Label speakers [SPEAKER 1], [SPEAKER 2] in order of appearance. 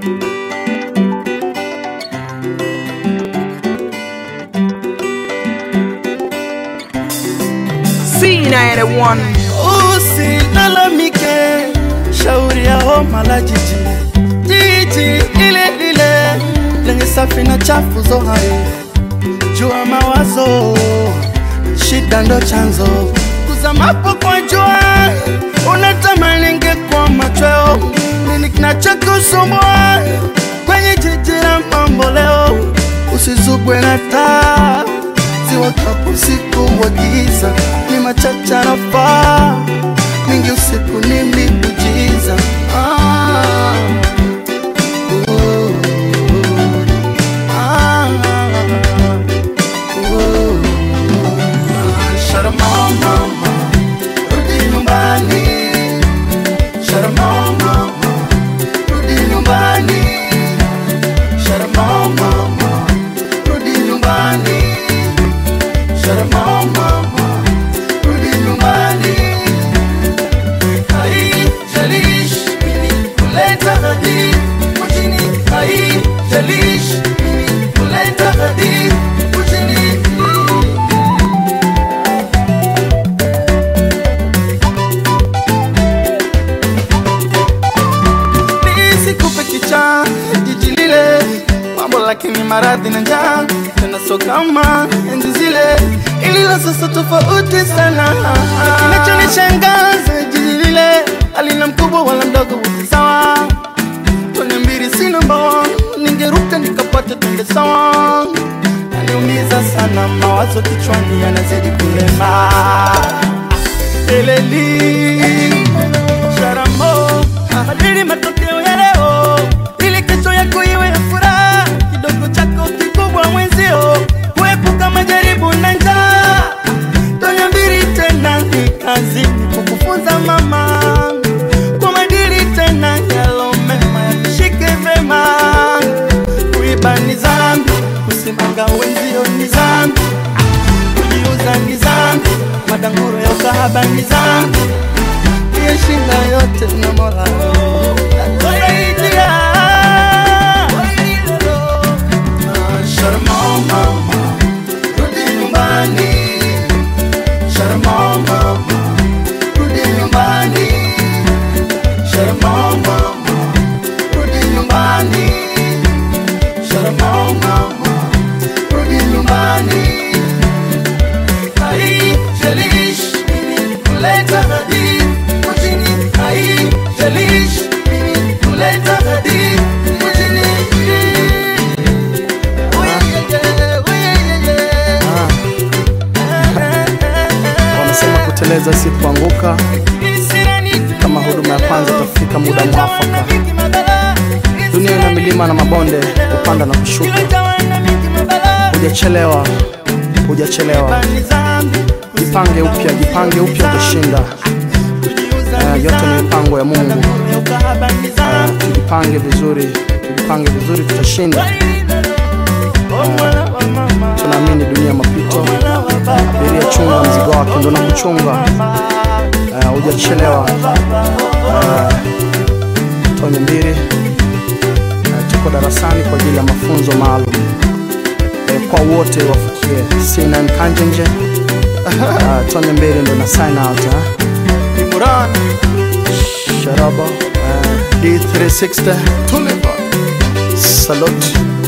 [SPEAKER 1] C91
[SPEAKER 2] Usilalamike, shauri ya homa la jiji, jiji ile lile lenye safi na chafu zo hai. Jua mawazo, shida ndo chanzo, kuzamapo kwa jua unatamani ingekuwa machweo. Nini kinachokusumbua kwenye jiji la mambo leo? Usizugwe na taa ziwakapo usiku wa giza, ni machache nafaa mingi usiku ni miujiza. Ah, uh, ah, uh, Sharamoo mama, rudi nyumbani. Sharamoo mama, rudi nyumbani. Sharamoo mama, rudi nyumbani. Sharamoo mama, rudi nyumbani. Haijalishi mimi kuleta hadithi mjini, haijalishi mimi kuleta hadithi mjini. Nisikupe kicha jiji lile mambo, lakini maradhi na njaa tena, so kama enzi zile, ililo sasa tofauti sana. Kinachonishangaza jiji lile halina mkubwa wala mdogo, wote sawa. Tone mbili si namba, ningeruka nikapata tunge sawa. Naniumiza sana mawazo kichwani yanazidi kulema eleli Sharamo, badili matokeo ya leo ili kesho yako iwe ya furaha. Kidogo chako kikubwa mwenzio, kuepuka majaribu na njaa. Tonya mbili tena ni kazi kukufunza mama kwa madili tena yalo mema yakishike vema. Kuiba ni zambi, kusimanga wenzio ni zambi, kujiuza ni zambi, madanguro ya ukahaba ni zambi yeshinda yote na Mola atusaidia. Ah, Sharamoo mama, rudi nyumbani. Sharamoo mama, rudi nyumbani. Sharamoo mama, rudi nyumbani. Sharamoo mama, rudi nyumbani. Haijalishi mimi kuleta hadithi mjini, haijalishi mimi kuleta hadithi mjini. Uyeyeye, uyeyeye.
[SPEAKER 3] Wanasema kuteleza si kuanguka. Kama huduma ya kwanza itafika muda mwafaka. Dunia ina milima na mabonde, kupanda na kushuka. Hujachelewa, hujachelewa. Jipange upya, jipange upya, utashinda. Eh, yote ni mipango ya Mungu. Eh, tujipange vizuri, tujipange vizuri, tutashinda. Tunaamini dunia mapito. Abiria, chunga mzigo wake, ndo na kuchunga. Eh, hujachelewa. Eh, Tonye mbili. Eh, tuko darasani kwa ajili ya mafunzo maalum eh, kwa wote wafikie C9 Kanjenje. Eh, Tonye mbili ndo na sign out eh.
[SPEAKER 2] Imran,
[SPEAKER 3] Sharaba eh, D360
[SPEAKER 2] Tulipa.
[SPEAKER 3] Salute